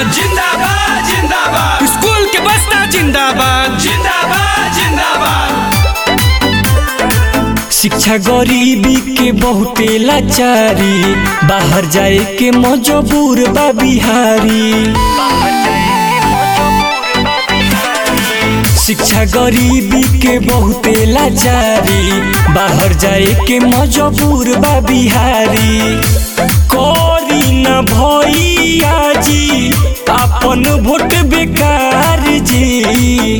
जिंदाबाद जिंदाबाद जिंदाबाद स्कूल के बस्ता जिंदाबाद जिंदाबाद जिंदाबाद शिक्षा गरीबी के बहुते लाचारी बाहर जाए के मजबूर बा बिहारी शिक्षा गरीबी के बहुते लाचारी बाहर जाए के मजबूर बा बिहारी करी न भैया जी अपन वोट बेकार जी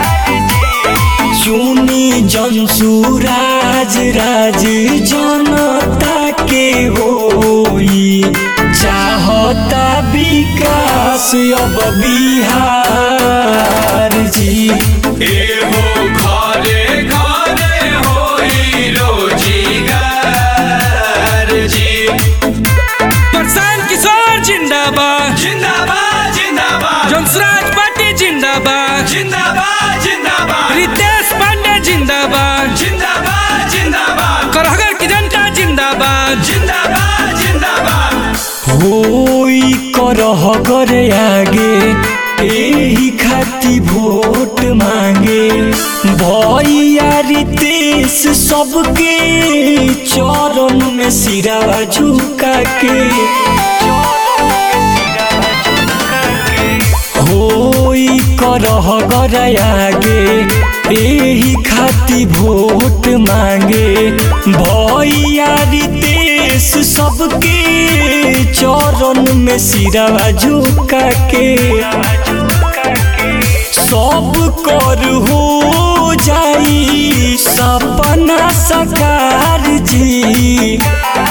चुनी जनसुराज राज जनता के होई चाहता विकास अब बिहार जी एहो घरे घरे होई रोजीगार जी प्रशांत किशोर जिंदाबाद जिंदाबाद जिंदाबाद जोंसराज पार्टी जिंदाबाद जिंदाबाद जिंदाबाद रितेश पांडे जिंदाबाद जिंदाबाद जिंदाबाद करहगर की जनता जिंदाबाद जिंदाबाद जिंदाबाद होई करह करे आगे एही खाती वोट मांगे भैया रितेश सबके चरण में सिरावा झुका के होई करह गरागे एही खाती वोट मांगे भैया रितेश सबके चरण में सिरावा झुका के सब कर हो जाई सपना सकार जी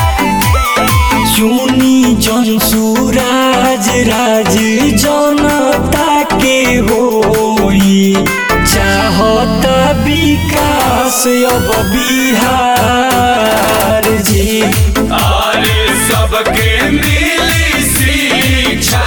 चुनी जनसुराज राज जनता के होई चाहत विकास अब बिहार जी अरे सबके मिली शिक्षा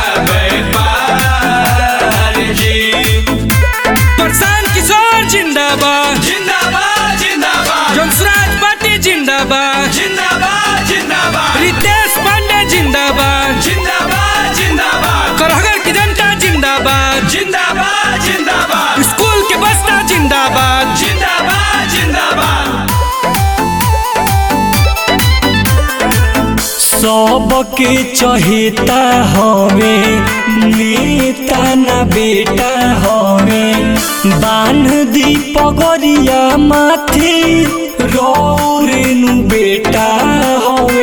व्यापार जी प्रशांत किशोर जिंदाबाद जिंदाबाद जिंदाबाद जोंसराज पार्टी जिंदाबाद जिंदाबाद जिंदाबाद रितेश पांडे जिंदाबाद जिंदाबाद जिंदाबाद करहगर की जनता जिंदाबाद जिंदाबाद जिंदाबाद स्कूल के बस्ता जिंदाबाद जिंदाबाद जिंदाबाद सबके चहेता हवे नेता न बेटा हवे बांध दी पगरिया माथे रौरेनु बेटा हवे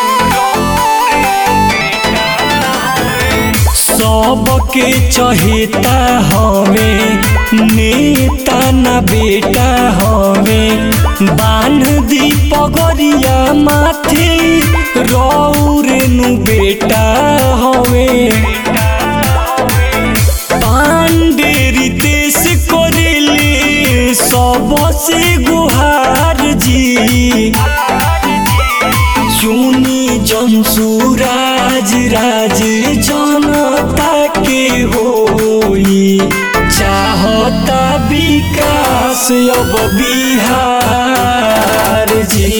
सबके चहेता हवे नेता न बेटा हवे बांध दी पगरिया माथे रौरेनु बेटा हवे पांडे रितेश करेले सबसे गुहार जी चुनी जनसुराज राज जनता के होई चाहता विकास अब बिहार जी